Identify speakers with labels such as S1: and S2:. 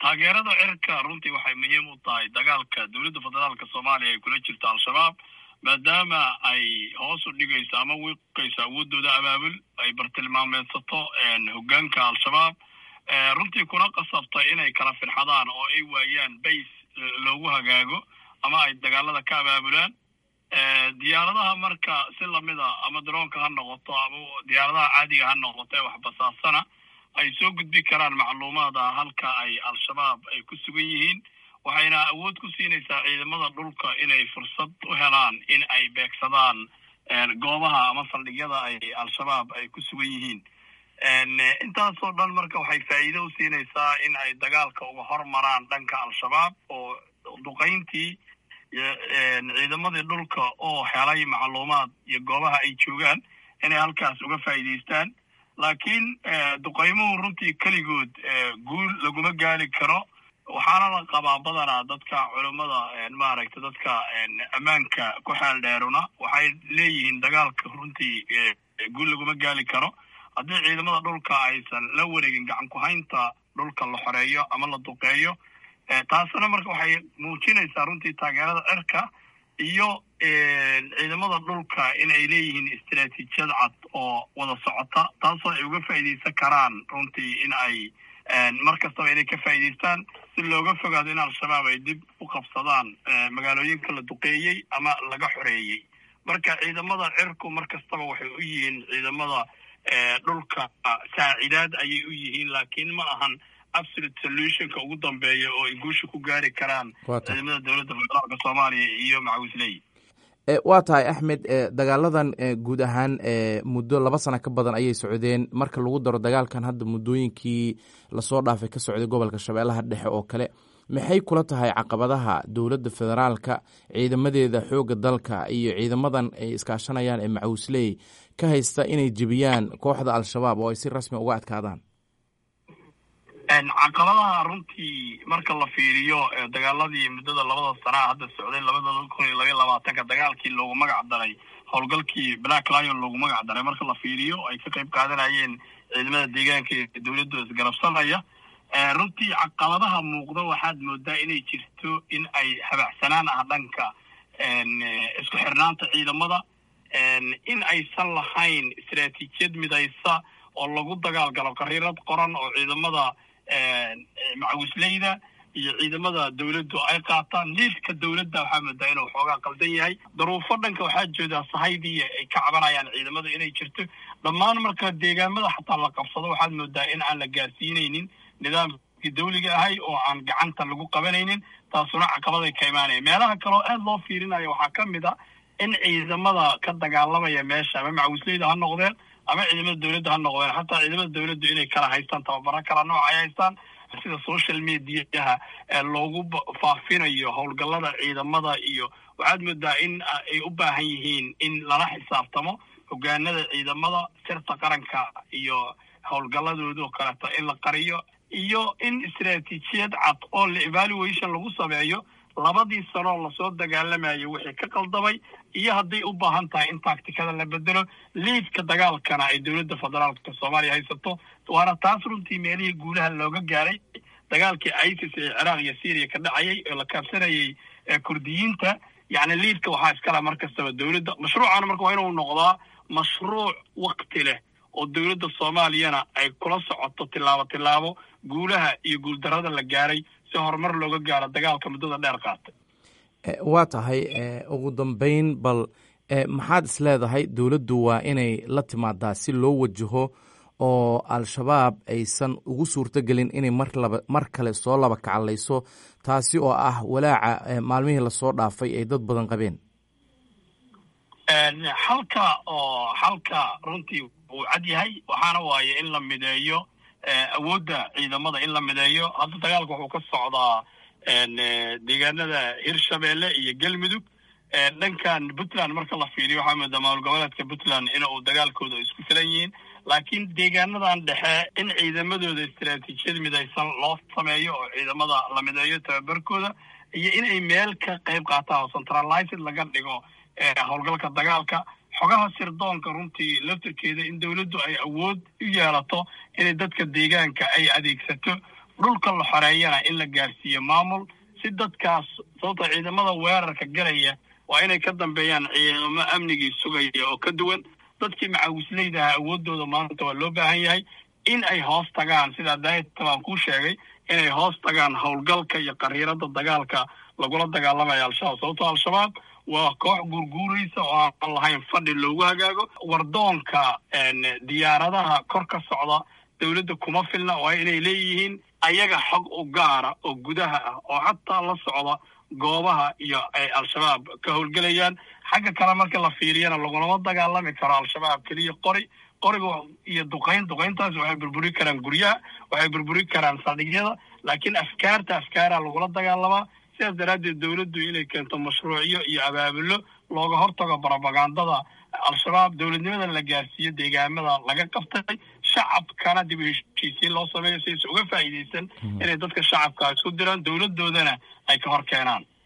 S1: taageerada cirka runtii waxay muhiim u tahay dagaalka dowladda federaalka soomaaliya ay kula jirto al-shabaab maadaama ay hoos u dhigayso ama wiiqayso awoodooda abaabul ay bartilmaameedsato hoggaanka al-shabaab runtii kuna qasabtay inay kala firxadaan oo ay waayaan bays loogu hagaago ama ay dagaalada ka abaabulaan diyaaradaha marka si lamida ama daroonka ha noqoto ama diyaaradaha caadiga ha noqoto ee waxbasaasana ay soo gudbi karaan macluumaada halka ay al-shabaab ay ku sugan yihiin waxayna awood ku siinaysaa ciidamada dhulka inay fursad u helaan in ay beegsadaan goobaha ama saldhigyada ay al-shabaab ay ku sugan yihiin intaasoo dhan marka waxay faa'iido u siinaysaa in ay dagaalka uga hormaraan dhanka al-shabaab oo duqayntii ciidamadii dhulka oo helay macluumaad iyo goobaha ay joogaan inay halkaas uga faa'iidaystaan laakiin duqaymuhu runtii keligood guul laguma gaari karo waxaana la qabaa badanaa dadka culummada maaragta dadka ammaanka ku xeel dheeruna waxay leeyihiin dagaalka runtii guul laguma gaari karo haddii ciidamada dhulka aysan la wareegin gacan ku-haynta dhulka la xoreeyo ama la duqeeyo taasina marka waxay muujinaysaa runtii taageerada cirka iyo ciidamada dhulka in ay leeyihiin istaraatiijiyad cad oo wada socota taasoo ay uga faa'iidaysan karaan runtii in ay mar kastaba inay ka faa'iidaystaan si looga fogaado in al-shabaab ay dib u qabsadaan magaalooyinka la duqeeyey ama laga xoreeyey marka ciidamada cirku mar kastaba waxay u yihiin ciidamada dhulka saacidaad ayay u yihiin laakiin ma ahan absolute solutionka ugu dambeeya oo ay guusha ku gaari karaan ciidamada dowladda federaalka soomaaliya iyo macawisley
S2: waa tahay axmed dagaaladan guud ahaan muddo laba sana ka badan ayay socdeen marka lagu daro dagaalkan hadda muddooyinkii lasoo dhaafay ka socday gobolka shabeellaha dhexe oo kale maxay kula tahay caqabadaha dowladda federaalka ciidamadeeda xoogga dalka iyo ciidamadan ay iskaashanayaan ee macawisley ka haysta inay jebiyaan kooxda al-shabaab oo ay si rasmi uga adkaadaan
S1: caqabadaha runtii marka la fiiriyo dagaaladii muddada labada sanaa hadda socday labada kun iyo labaiy labaatanka dagaalkii loogu magac daray howlgalkii black lion loogu magac daray marka la fiiriyo ay ka qayb qaadanayeen ciidamada deegaanka ee dowladda isgarabsanaya runtii caqabadaha muuqda waxaad moodaa inay jirto in ay habacsanaan ah dhanka isku xirnaanta ciidamada in aysan lahayn istaraatiijiyad midaysa oo lagu dagaalgalo qariirad qoran oo ciidamada macawisleyda iyo ciidamada dowladdu ay qaataan liidka dowladda waxaa moodaa inuu xoogaa qaldan yahay daruufo dhanka waxaa joodaa sahaydii ay ka cabanayaan ciidamada inay jirto dhammaan marka deegaamada xataa la qabsado waxaad moodaa in aan la gaarsiinaynin nidaamkii dawliga ahay oo aan gacanta lagu qabanaynin taasuna caqabaday ka imaanaya meelaha kaleo aad loo fiirinayo waxaa ka mid a in ciidamada ka dagaalamaya meesha ama macawisleyda ha noqdeen ama ciidamada dowladda ha noqdeen xataa ciidamada dowladdu inay kala haystaan tababaro kala nooc ay haystaan sida social mediaha loogu faafinayo howlgallada ciidamada iyo waxaad moodaa in ay u baahan yihiin in lala xisaabtamo hogaanada ciidamada sirta qaranka iyo howlgalladooda oo kaleeto in la qariyo iyo in istaraatiijiyad cad oo la evaluation lagu sameeyo labadii sanoo lasoo dagaalamayo wixii ka qaldamay iyo hadday u baahan tahay in taaktikada la bedelo liidka dagaalkana ay dowladda federaalka soomaaliya haysato waana taas runtii meelihii guulaha looga gaaray dagaalkii isis ee ciraaq iyo syriya ka dhacayay oo la kaabsanayay kurdiyiinta yacni liidka waxaa iskala mar kastaba dowladda mashruucana marka waa inuu noqdaa mashruuc wakti leh oo dowladda soomaaliyana ay kula socoto tilaabo tilaabo guulaha iyo guuldarrada la gaaray si horumar looga gaaro dagaalka muddada dheer qaatay
S2: waa tahay ugu dambeyn bal maxaad is leedahay dowladdu waa inay la timaadaa si loo wajaho oo al-shabaab aysan ugu suurto gelin inay mar laba mar kale soo laba kacallayso taasi oo ah walaaca maalmihii lasoo dhaafay ay dad badan qabeen
S1: xalka oo xalka runtii wuu cad yahay waxaana waaye in la mideeyo awoodda ciidamada in la mideeyo hadda dagaalka wuxuu ka socdaa deegaanada hirshabeelle iyo galmudug dhankan puntland marka la fiiriyo waxaa moodaa maamul goboleedka puntland in uu dagaalkooda isku filan yihiin laakiin deegaanadan dhexe in ciidamadooda istaraatiijiyad midaysan loo sameeyo oo ciidamada la mideeyo tababarkooda iyo inay meel ka qayb qaataan oo centralized laga dhigo howlgalka dagaalka xogaha sirdoonka runtii laftirkeeda in dowladdu ay awood u yeelato inay dadka deegaanka ay adeegsato dhulka la xoreeyana in la gaarsiiyo maamul si dadkaas sababta ciidamada weerarka galaya waa inay ka dambeeyaan ciidamo amnigii sugaya oo ka duwan dadkii macawisleydaha awoodooda maanta waa loo baahan yahay in ay hoos tagaan sidaa daayta baan kuu sheegay inay hoos tagaan howlgalka iyo qariirada dagaalka lagula dagaalamaya al-shabaab sababtoo al-shabaab waa koox guurguuraysa oo aan lahayn fadhi loogu hagaago wardoonka diyaaradaha kor ka socda dowladda kuma filna waa inay leeyihiin ayaga xog u gaara oo gudaha ah oo xataa la socda goobaha iyo ay al-shabaab ka howlgelayaan xagga kale marka la fiiriyana lagulama dagaalami karo al-shabaab keliya qori qoriga iyo duqayn duqayntaas waxay burburi karaan guryaha waxay burburi karaan saldhigyada laakiin afkaarta afkaara lagula dagaalamaa sidaas daraaddeed dowladdu inay keento mashruucyo iyo abaabulo looga hortago brobagandada al-shabaab dowladnimada la gaarsiiyo deegaamada laga qabtay shacabkana dib u heshiisiin loo sameeyo si aysa uga faa'iidaysan inay dadka shacabka isku diraan dowladdoodana ay ka hor keenaan